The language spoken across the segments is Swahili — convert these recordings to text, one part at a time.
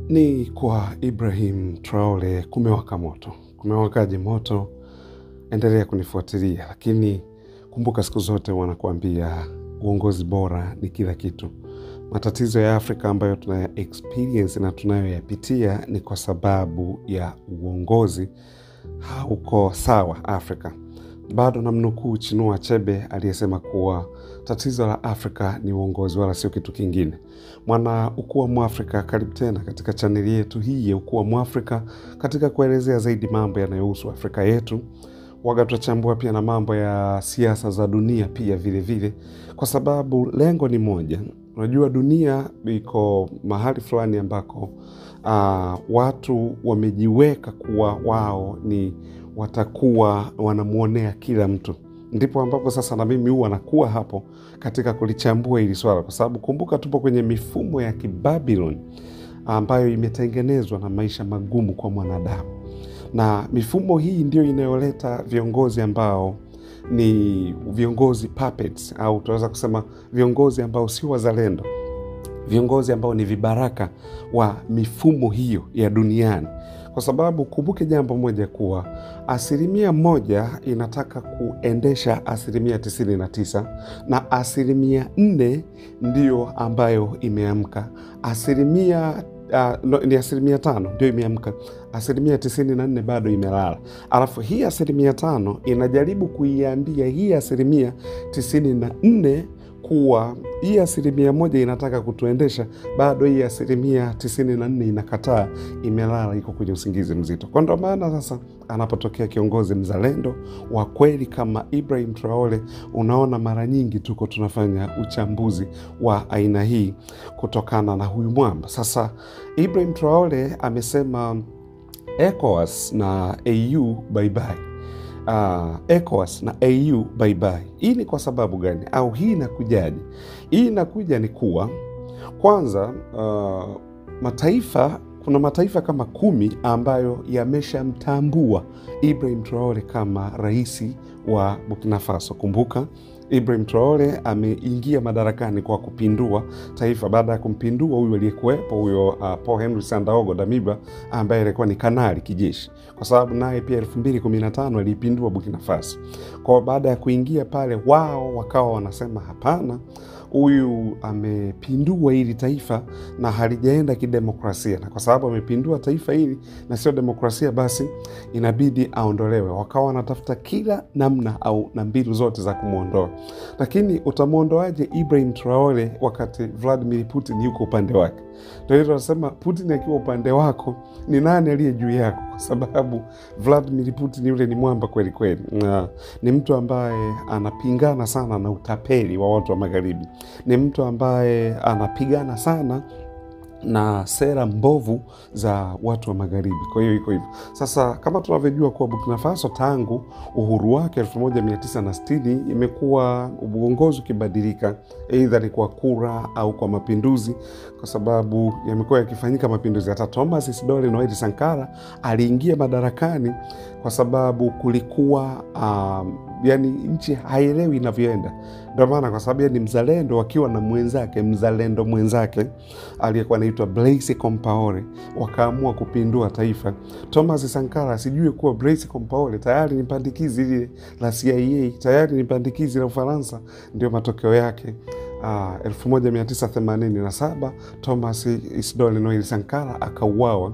Ni kwa Ibrahim Traore kumewaka moto. Kumewakaje moto? Endelea kunifuatilia, lakini kumbuka, siku zote wanakuambia uongozi bora ni kila kitu. Matatizo ya Afrika ambayo tunaya experience na tunayoyapitia ni kwa sababu ya uongozi hauko sawa Afrika. Bado namnukuu Chinua Achebe aliyesema kuwa tatizo la Afrika ni uongozi, wala sio kitu kingine. Mwana Ukuu wa Mwafrika, karibu tena katika chaneli yetu hii ya Ukuu wa Mwafrika, katika kuelezea zaidi mambo yanayohusu Afrika yetu. Waga tutachambua pia na mambo ya siasa za dunia pia vile vile, kwa sababu lengo ni moja. Unajua, dunia iko mahali fulani ambako uh, watu wamejiweka kuwa wao ni watakuwa wanamwonea kila mtu. Ndipo ambapo sasa na mimi huwa nakuwa hapo katika kulichambua hili swala, kwa sababu kumbuka, tupo kwenye mifumo ya Kibabiloni ambayo imetengenezwa na maisha magumu kwa mwanadamu, na mifumo hii ndio inayoleta viongozi ambao ni viongozi puppets, au tunaweza kusema viongozi ambao sio wazalendo, viongozi ambao ni vibaraka wa mifumo hiyo ya duniani kwa sababu kumbuke jambo moja kuwa asilimia moja inataka kuendesha asilimia tisini na tisa na asilimia nne ndiyo ambayo imeamka. Asilimia uh, no, ni asilimia tano ndio imeamka, asilimia tisini na nne bado imelala. Alafu hii asilimia tano inajaribu kuiambia hii asilimia tisini na nne kuwa hii asilimia moja inataka kutuendesha, bado hii asilimia tisini na nne inakataa, imelala, iko kwenye usingizi mzito. Kwa ndo maana sasa anapotokea kiongozi mzalendo wa kweli kama Ibrahim Traore, unaona mara nyingi tuko tunafanya uchambuzi wa aina hii kutokana na huyu mwamba. Sasa Ibrahim Traore amesema ECOWAS na AU bye bye. Uh, ECOWAS na AU bye bye. Hii ni kwa sababu gani? Au hii inakujaje? Hii inakuja ni kuwa kwanza, uh, mataifa kuna mataifa kama kumi ambayo yameshamtambua Ibrahim Traore kama rais wa Burkina Faso. Kumbuka Ibrahim Traore ameingia madarakani kwa kupindua taifa baada ya kumpindua huyu aliyekuwepo huyo, uh, Paul Henry Sandaogo Damiba ambaye alikuwa ni kanali kijeshi, kwa sababu naye pia elfu mbili kumi na tano aliipindua Burkina Faso. Kwa baada ya kuingia pale, wao wakawa wanasema hapana, huyu amepindua hili taifa na halijaenda kidemokrasia, na kwa sababu amepindua taifa hili na sio demokrasia, basi inabidi aondolewe. Wakawa wanatafuta kila namna au na mbinu zote za kumwondoa, lakini utamwondoaje Ibrahim Traore wakati Vladimir Putin yuko upande wake? Ndio hilo nasema, Putin akiwa upande wako ni nani aliye juu yako? Kwa sababu Vladimir Putin yule ni mwamba kweli kweli, na ni mtu ambaye anapingana sana na utapeli wa watu wa magharibi ni mtu ambaye anapigana sana na sera mbovu za watu wa magharibi. Kwa hiyo iko hivyo sasa, kama tunavyojua kuwa Burkina Faso tangu uhuru wake 1960 imekuwa uongozi ukibadilika, eidha ni kwa kura au kwa mapinduzi, kwa sababu yamekuwa yakifanyika mapinduzi. Hata Thomas Isidore Noel Sankara aliingia madarakani kwa sababu kulikuwa um, yani nchi haielewi inavyoenda. Ndio maana kwa sababu ni mzalendo, wakiwa na mwenzake mzalendo mwenzake aliyekuwa anaitwa Blaise Compaore, wakaamua kupindua taifa. Thomas Sankara asijue kuwa Blaise Compaore tayari ni pandikizi lile la CIA, tayari ni pandikizi la Ufaransa. Ndio matokeo yake. Uh, 1987 Thomas Isidore Noel Sankara akauawa.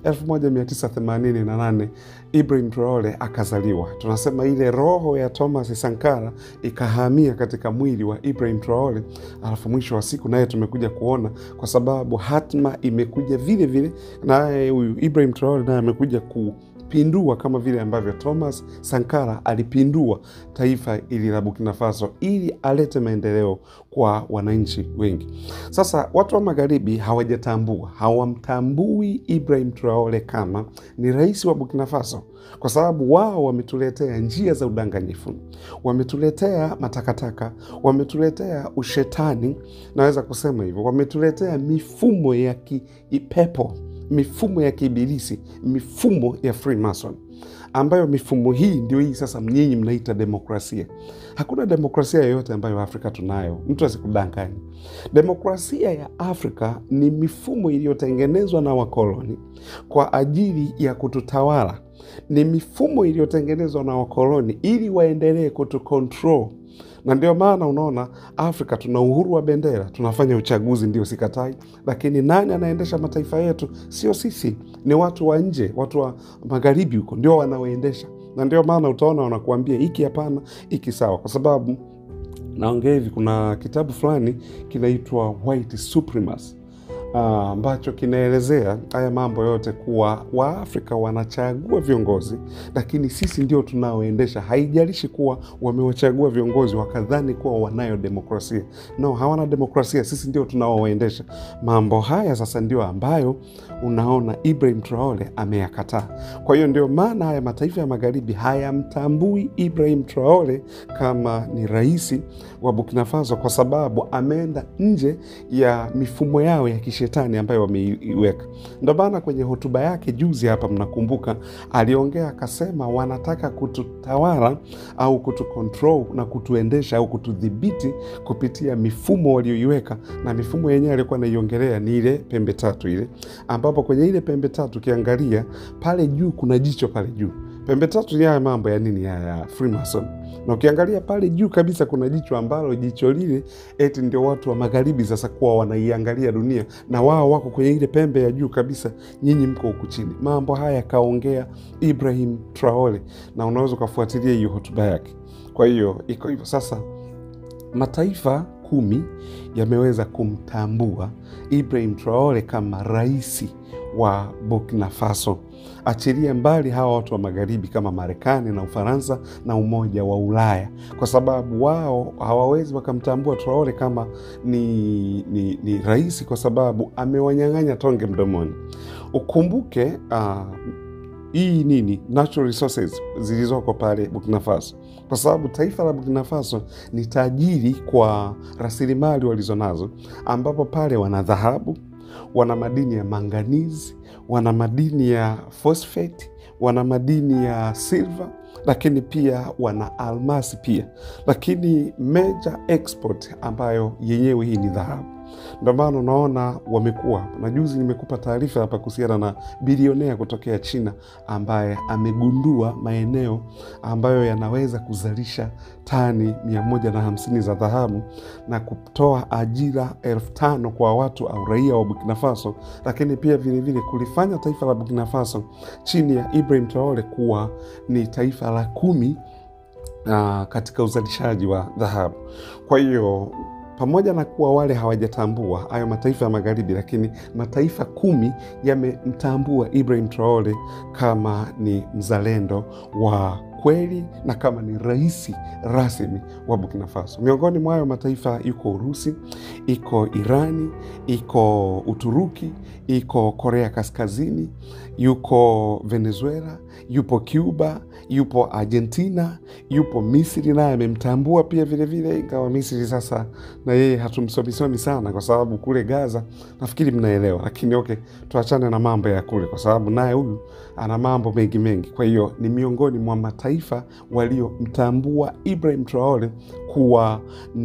1988 Ibrahim Traore akazaliwa. Tunasema ile roho ya Thomas Sankara ikahamia katika mwili wa Ibrahim Traore, alafu mwisho wa siku naye tumekuja kuona, kwa sababu hatma imekuja vile vile, naye huyu Ibrahim Traore naye amekuja ku pindua kama vile ambavyo Thomas Sankara alipindua taifa ili la Burkina Faso ili alete maendeleo kwa wananchi wengi. Sasa watu wa magharibi hawajatambua, hawamtambui Ibrahim Traore kama ni rais wa Burkina Faso, kwa sababu wao wametuletea njia za udanganyifu, wametuletea matakataka, wametuletea ushetani, naweza kusema hivyo, wametuletea mifumo ya kipepo mifumo ya kiibilisi, mifumo ya Freemason ambayo mifumo hii ndio hii sasa nyinyi mnaita demokrasia. Hakuna demokrasia yoyote ambayo Afrika tunayo, mtu asikudanganya. Demokrasia ya Afrika ni mifumo iliyotengenezwa na wakoloni kwa ajili ya kututawala. Ni mifumo iliyotengenezwa na wakoloni ili waendelee kutukontrol na ndio maana unaona Afrika tuna uhuru wa bendera, tunafanya uchaguzi, ndio sikatai, lakini nani anaendesha mataifa yetu? Sio sisi, ni watu wa nje, watu wa magharibi huko ndio wanaoendesha. Na ndio maana utaona wanakuambia hiki hapana, hiki sawa, kwa sababu naongea hivi, kuna kitabu fulani kinaitwa White Supremacy ambacho uh, kinaelezea haya mambo yote kuwa Waafrika wanachagua viongozi, lakini sisi ndio tunaoendesha. Haijalishi kuwa wamewachagua viongozi wakadhani kuwa wanayo demokrasia. No, hawana demokrasia, sisi ndio tunaoendesha mambo haya. Sasa ndio ambayo unaona Ibrahim Traore ameyakataa. Kwa hiyo ndio maana haya mataifa ya magharibi hayamtambui Ibrahim Traore kama ni rais wa Burkina Faso, kwa sababu ameenda nje ya mifumo yao ya shetani ambayo wameiweka. Ndo maana kwenye hotuba yake juzi hapa, mnakumbuka, aliongea akasema, wanataka kututawala au kutukontrol na kutuendesha au kutudhibiti kupitia mifumo walioiweka, na mifumo yenyewe alikuwa anaiongelea ni ile pembe tatu ile, ambapo kwenye ile pembe tatu ukiangalia pale juu kuna jicho pale juu pembe tatu ni haya mambo ya nini ya Freemason, na ukiangalia pale juu kabisa kuna jicho ambalo jicho lile eti ndio watu wa magharibi sasa kuwa wanaiangalia dunia, na wao wako kwenye ile pembe ya juu kabisa, nyinyi mko huku chini. Mambo haya kaongea Ibrahim Traore, na unaweza ukafuatilia hiyo hotuba yake. Kwa hiyo iko hivyo sasa, mataifa kumi yameweza kumtambua Ibrahim Traore kama raisi wa Burkina Faso. Achilia mbali hawa watu wa magharibi kama Marekani na Ufaransa na Umoja wa Ulaya, kwa sababu wao hawawezi wakamtambua Traore kama ni, ni, ni rais, kwa sababu amewanyang'anya tonge mdomoni. Ukumbuke uh, hii nini natural resources zilizoko pale Burkina Faso, kwa sababu taifa la Burkina Faso ni tajiri kwa rasilimali walizonazo, ambapo pale wana dhahabu wana madini ya manganizi, wana madini ya phosphate, wana madini ya silver, lakini pia wana almasi pia, lakini major export ambayo yenyewe hii ni dhahabu. Ndio maana unaona wamekuwa hapa, na juzi nimekupa taarifa hapa kuhusiana na bilionea kutokea China ambaye amegundua maeneo ambayo yanaweza kuzalisha tani mia moja na hamsini za dhahabu na kutoa ajira elfu tano kwa watu au raia wa Burkina Faso, lakini pia vilevile kulifanya taifa la Burkina Faso chini ya Ibrahim Traore kuwa ni taifa la kumi uh, katika uzalishaji wa dhahabu. Kwa hiyo pamoja na kuwa wale hawajatambua hayo mataifa ya magharibi, lakini mataifa kumi yamemtambua Ibrahim Traore kama ni mzalendo wa kweli na kama ni rais rasmi wa Burkina Faso. Miongoni mwa hayo mataifa iko Urusi, iko Irani, iko Uturuki, iko Korea Kaskazini, yuko Venezuela, yupo Cuba, yupo Argentina, yupo Misri naye amemtambua pia vilevile, ingawa Misri sasa na yeye hatumsomisomi sana kwa sababu kule Gaza nafikiri mnaelewa, lakini okay, tuachane na mambo ya kule kwa sababu naye huyu ana mambo mengi mengi. Kwa hiyo ni miongoni mwa mataifa waliomtambua Ibrahim Traore kuwa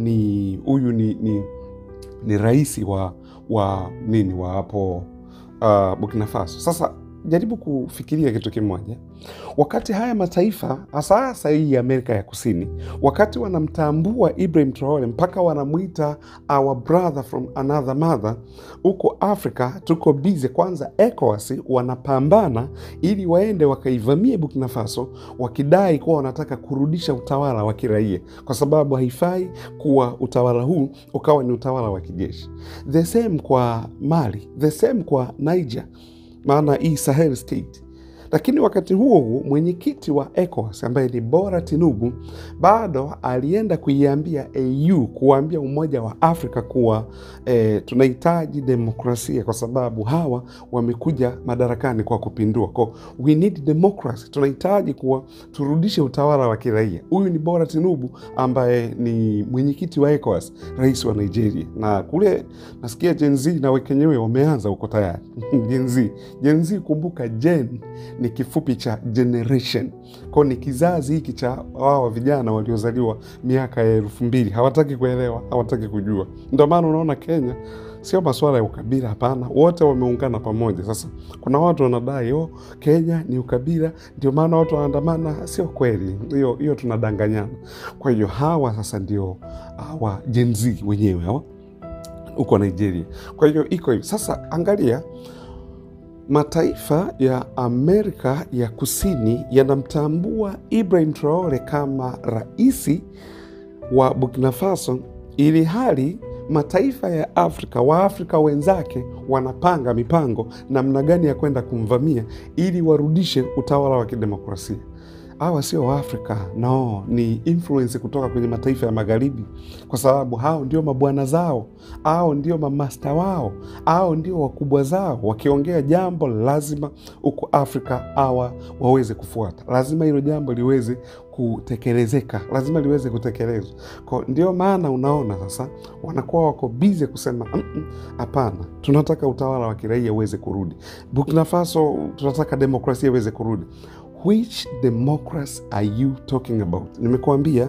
ni huyu ni, ni, ni rais wa, wa nini wa hapo uh, Burkina Faso. Sasa jaribu kufikiria kitu kimoja, wakati haya mataifa hasa hasa hii ya Amerika ya Kusini, wakati wanamtambua Ibrahim Traore mpaka wanamwita our brother from another mother, huko Afrika tuko bize. Kwanza ECOWAS wanapambana ili waende wakaivamie Burkina Faso, wakidai kuwa wanataka kurudisha utawala wa kiraia, kwa sababu haifai kuwa utawala huu ukawa ni utawala wa kijeshi. The same kwa Mali, the same kwa Niger maana hii Sahel state. Lakini wakati huo huo mwenyekiti wa ECOWAS ambaye ni Bora Tinubu bado alienda kuiambia AU, kuwaambia Umoja wa Afrika kuwa eh, tunahitaji demokrasia kwa sababu hawa wamekuja madarakani kwa kupindua, kwa we need democracy, tunahitaji kuwa turudishe utawala wa kiraia. Huyu ni Bora Tinubu ambaye ni mwenyekiti wa ECOWAS, rais wa Nigeria, na kule nasikia Gen Z na wenyewe wameanza huko tayari Gen Z. Gen Z, kumbuka gen ni kifupi cha generation, kwao ni kizazi hiki cha wawa vijana waliozaliwa miaka ya elfu mbili. Hawataki kuelewa, hawataki kujua. Ndio maana unaona Kenya sio masuala ya ukabila, hapana, wote wameungana pamoja. Sasa kuna watu wanadai oh, Kenya ni ukabila, ndio maana watu wanaandamana. Sio kweli hiyo, hiyo tunadanganyana. Kwa hiyo hawa sasa ndio hawa Gen Z wenyewe hawa huko Nigeria. Kwa hiyo iko hivi sasa, angalia mataifa ya Amerika ya Kusini yanamtambua Ibrahim Traore kama raisi wa Burkina Faso, ili hali mataifa ya Afrika, Waafrika wenzake wanapanga mipango namna gani ya kwenda kumvamia ili warudishe utawala wa kidemokrasia. Hawa sio Waafrika, no, ni influence kutoka kwenye mataifa ya Magharibi, kwa sababu hao ndio mabwana zao, hao ndio mamasta wao, hao ndio wakubwa zao. Wakiongea jambo lazima huko Afrika hawa waweze kufuata, lazima hilo jambo liweze kutekelezeka, lazima liweze kutekelezwa. Kwa ndio maana unaona sasa wanakuwa wako bize kusema hapana, mm -mm, tunataka utawala wa kiraia uweze kurudi Burkina Faso, tunataka demokrasia iweze kurudi. Which democracy are you talking about? Nimekuambia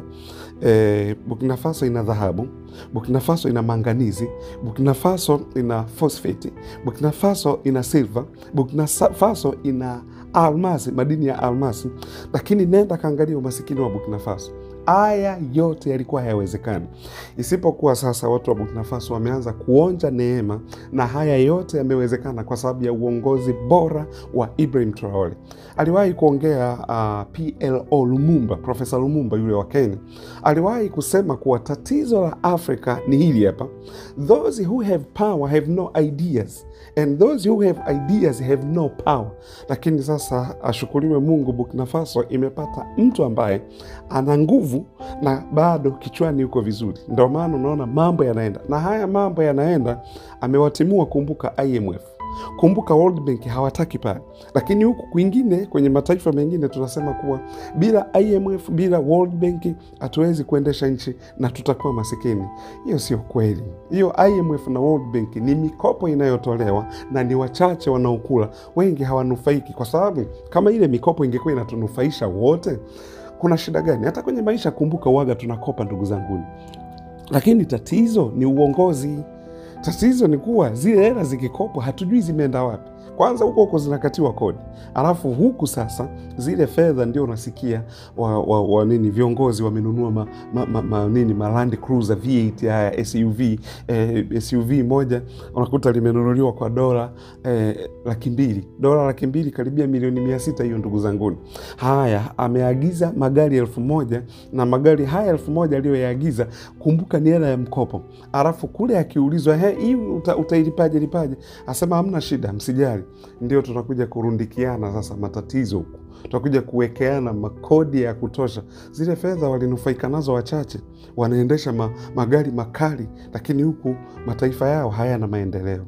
eh, Burkina Faso ina dhahabu, Burkina Faso ina manganizi, Burkina Faso ina phosphate, Burkina Faso ina silver, Burkina Faso ina almasi, madini ya almasi. Lakini nenda kaangalia umasikini wa Burkina Faso. Haya yote yalikuwa hayawezekani, isipokuwa sasa watu wa Burkina Faso wameanza kuonja neema, na haya yote yamewezekana kwa sababu ya uongozi bora wa Ibrahim Traore. Aliwahi kuongea uh, PLO Lumumba, Profesa Lumumba yule wa Kenya, aliwahi kusema kuwa tatizo la Afrika ni hili hapa, those who have power have no ideas and those who have ideas have no power. Lakini sasa ashukuriwe Mungu, Burkina Faso imepata mtu ambaye ana nguvu na bado kichwani yuko vizuri. Ndio maana unaona mambo yanaenda, na haya mambo yanaenda, amewatimua. Kumbuka IMF, kumbuka World Bank hawataki pale, lakini huku kwingine kwenye mataifa mengine tunasema kuwa bila IMF, bila World Bank hatuwezi kuendesha nchi na tutakuwa masikini. Hiyo sio kweli. Hiyo IMF na World Bank ni mikopo inayotolewa na ni wachache wanaokula, wengi hawanufaiki, kwa sababu kama ile mikopo ingekuwa inatunufaisha wote kuna shida gani? Hata kwenye maisha, kumbuka, uwaga tunakopa ndugu zanguni, lakini tatizo ni uongozi. Tatizo ni kuwa zile hela zikikopwa hatujui zimeenda wapi. Kwanza huko huko zinakatiwa kodi, alafu huku sasa zile fedha ndio unasikia wa, wa, wa nini viongozi wamenunua ma, ma, ma, ma, nini ma Land Cruiser V8 haya SUV eh, SUV moja unakuta limenunuliwa kwa dola eh, laki mbili dola laki mbili karibia milioni mia sita hiyo ndugu zanguni. Haya, ameagiza magari elfu moja na magari haya elfu moja aliyoyaagiza, kumbuka ni hela ya mkopo, alafu kule akiulizwa hii uta, utailipaje lipaje, asema hamna shida, msijali ndio tunakuja kurundikiana sasa matatizo huku, tutakuja kuwekeana makodi ya kutosha. Zile fedha walinufaika nazo wachache, wanaendesha ma, magari makali, lakini huku mataifa yao hayana maendeleo.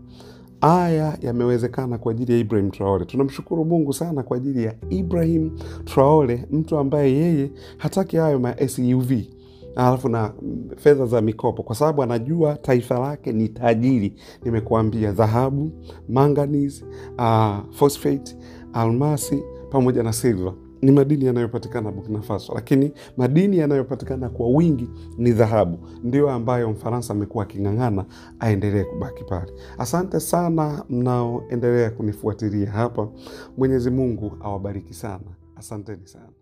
Haya yamewezekana kwa ajili ya Ibrahim Traore. Tunamshukuru Mungu sana kwa ajili ya Ibrahim Traore, mtu ambaye yeye hataki hayo ma SUV alafu na fedha za mikopo, kwa sababu anajua taifa lake ni tajiri. Nimekuambia dhahabu, manganese, uh, phosphate, almasi pamoja na silver ni madini yanayopatikana Burkina Faso, lakini madini yanayopatikana kwa wingi ni dhahabu, ndio ambayo Mfaransa amekuwa aking'ang'ana aendelee kubaki pale. Asante sana mnaoendelea kunifuatilia hapa. Mwenyezi Mungu awabariki sana, asanteni sana.